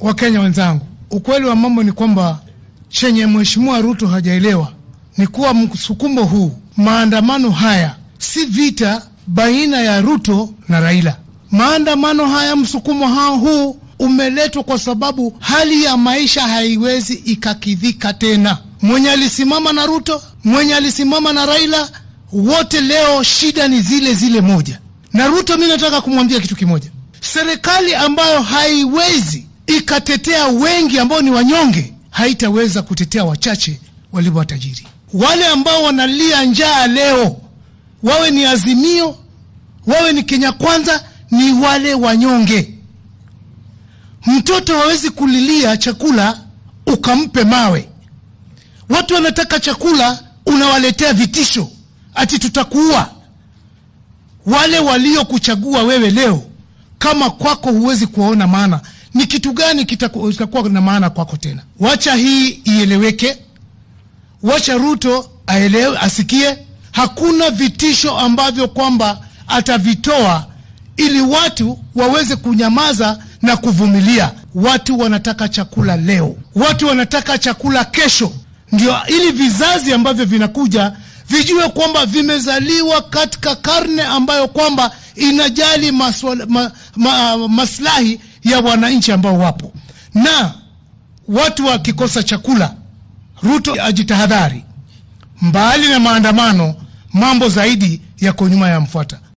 Wakenya wenzangu, ukweli wa mambo ni kwamba chenye Mheshimiwa Ruto hajaelewa ni kuwa msukumo huu, maandamano haya si vita baina ya Ruto na Raila. Maandamano haya, msukumo hao huu umeletwa kwa sababu hali ya maisha haiwezi ikakidhika tena. Mwenye alisimama na Ruto, mwenye alisimama na Raila, wote leo shida ni zile zile moja. Na Ruto, mi nataka kumwambia kitu kimoja, serikali ambayo haiwezi ikatetea wengi ambao ni wanyonge haitaweza kutetea wachache walio watajiri. Wale ambao wanalia njaa leo, wawe ni Azimio, wawe ni Kenya Kwanza, ni wale wanyonge. Mtoto hawezi kulilia chakula ukampe mawe. Watu wanataka chakula, unawaletea vitisho ati tutakuua. Wale waliokuchagua wewe leo, kama kwako huwezi kuwaona maana, ni kitu gani kitakuwa na maana kwako tena? Wacha hii ieleweke, wacha Ruto aelewe, asikie hakuna vitisho ambavyo kwamba atavitoa ili watu waweze kunyamaza na kuvumilia. Watu wanataka chakula leo, watu wanataka chakula kesho, ndio ili vizazi ambavyo vinakuja vijue kwamba vimezaliwa katika karne ambayo kwamba inajali maswala, ma, ma, maslahi ya wananchi ambao wapo. Na watu wakikosa chakula, Ruto ajitahadhari, mbali na maandamano, mambo zaidi yako nyuma ya mfuata.